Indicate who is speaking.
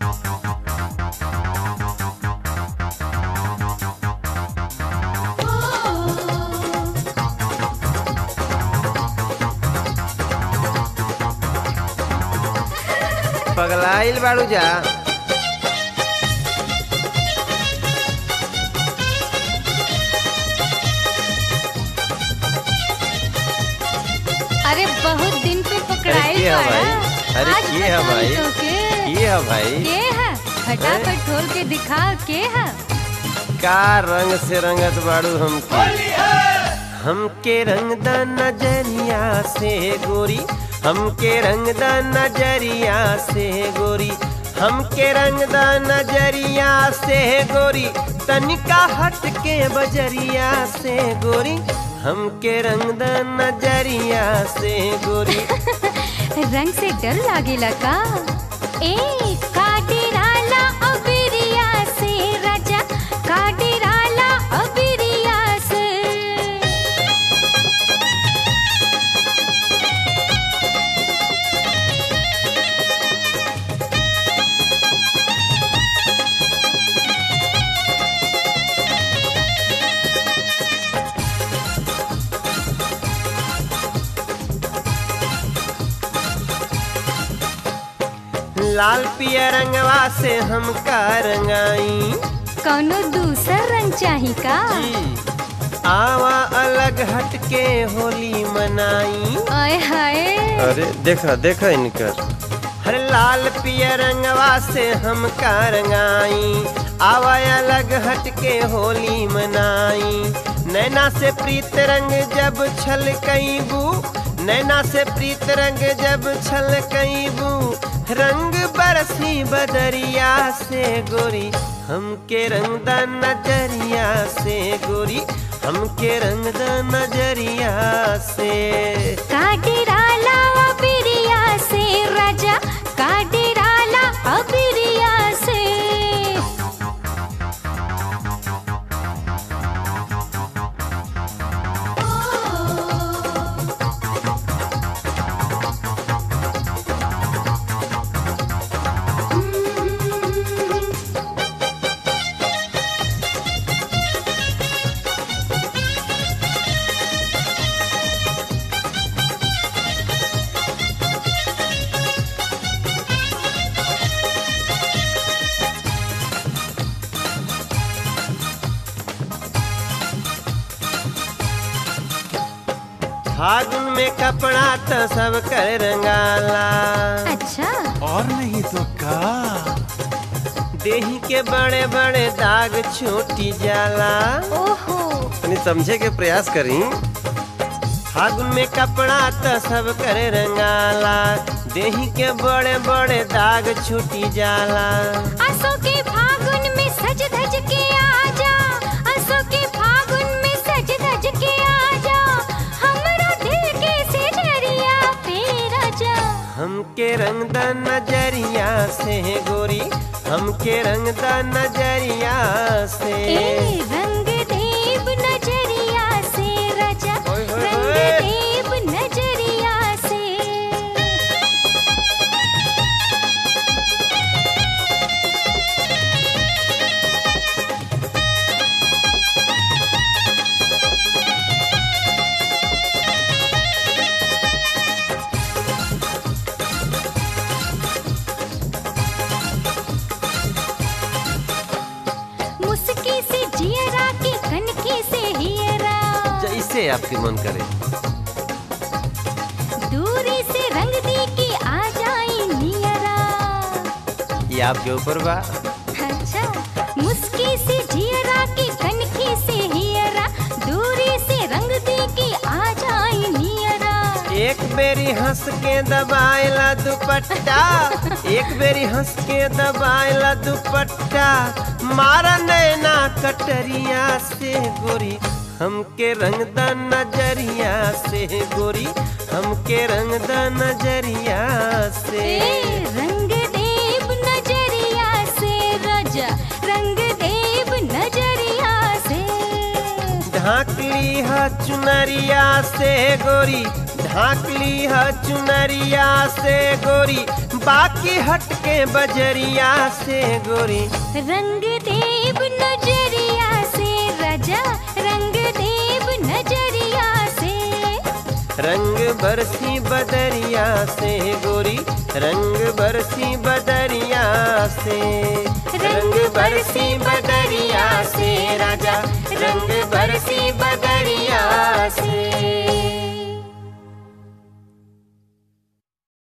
Speaker 1: पगलाइल बाड़ू जा
Speaker 2: अरे बहुत दिन पे पकड़ाई
Speaker 1: के है
Speaker 2: बाड़ा।
Speaker 1: भाई? अरे
Speaker 2: आज
Speaker 1: के है
Speaker 2: बताई
Speaker 1: भाई?
Speaker 2: तोके।
Speaker 1: ये है भाई
Speaker 2: के है फटाफट खोल के दिखा के है
Speaker 1: का रंग से रंगत बाड़ू हमके हमके रंग द नजरिया से गोरी हमके रंग द नजरिया से गोरी हमके रंग द नजरिया से गोरी तनिका हट के बजरिया से गोरी हमके रंग द नजरिया से गोरी
Speaker 2: रंग से डर लागेला का ए काटेराला अबिरिया से राजा काटेराला अबिरिया से
Speaker 1: लाल पिया रंगवा से हमका रंगाई
Speaker 2: कौनो दूसर रंग चाही का
Speaker 1: जी आवा अलग हट के होली मनाई
Speaker 2: आय हाय
Speaker 1: अरे देखा देखा इनकर हर लाल पिया रंगवा से हम का रंगाई आवा अलग हट के होली मनाई नैना से प्रीत रंग जब छल बू नैना से प्रीत रंग जब छल बू रंग बरसी बदरिया से गोरी हमके रंग द नजरिया से गोरी हमके रंग द नजरिया से
Speaker 2: काटेराला अबिरिया से राजा काटेराला अबिरिया से
Speaker 1: फागुन में कपड़ा तो सब कर रंगाला
Speaker 2: अच्छा
Speaker 3: और नहीं तो का
Speaker 1: देही के बड़े बड़े दाग छोटी जाला
Speaker 2: ओहो
Speaker 1: तनी समझे के प्रयास करी फागुन में कपड़ा तो सब कर रंगाला देही के बड़े बड़े दाग छूटी जाला
Speaker 2: असो के फागुन में सज धज के आजा असो के फागुन में सज धज के आजा हमरा दिल के सिजरिया पे राजा
Speaker 1: हमके रंग द नजरिया से गोरी हमके रंग द नजरिया से
Speaker 2: ए रंग देव नजरिया से राजा
Speaker 1: ओए होए
Speaker 2: रंग
Speaker 1: होए।
Speaker 2: देव नजरिया से मुस्की से जियरा की कनकी से हियरा
Speaker 1: जैसे आपके मन करे
Speaker 2: दूरी से रंग दी की आ जाई नियरा
Speaker 1: ये आपके ऊपर बा
Speaker 2: अच्छा मुस्की से जियरा की कनकी से हियरा दूरी से रंग दी की आ जाई नियरा
Speaker 1: एक बेरी हंस के दबाएला दुपट्टा एक बेरी हंस के दबाएला दुपट्टा मारा नैना कटरिया से गोरी हमके रंग द नजरिया से गोरी हमके रंग द नजरिया से
Speaker 2: ए रंग देव नजरिया से राजा रंग देव नजरिया से
Speaker 1: ढाकली है चुनरिया से गोरी ढाकली है चुनरिया से गोरी बाकी हटके बजरिया से गोरी
Speaker 2: रंग देव नजरिया से राजा रंग देव नजरिया से
Speaker 1: रंग बरसी बदरिया से गोरी रंग बरसी बदरिया से रंग बरसी बदरिया से राजा